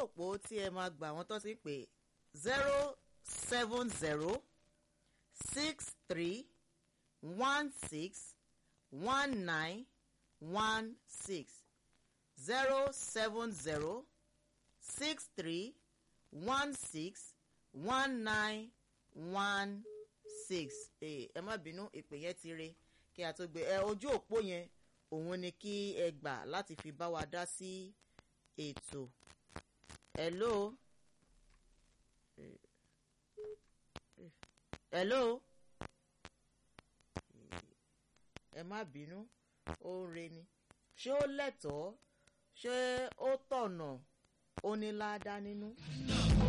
òpó tí ẹ máa gbà wọ́n tó ti pè zero seven zero six three one six one nine one six zero seven zero six three one six one nine one six ẹ má bínú ìpè yẹn ti re kí a tó gbé ẹ ojú òpó yẹn òun ni kí ẹ gbà láti fi bá wa dá sí ètò hello hello ẹ má bínú ó ń re ni ṣé ó lẹ́tọ̀ọ́ ṣé ó tọ̀nà ó ní ládàá nínú.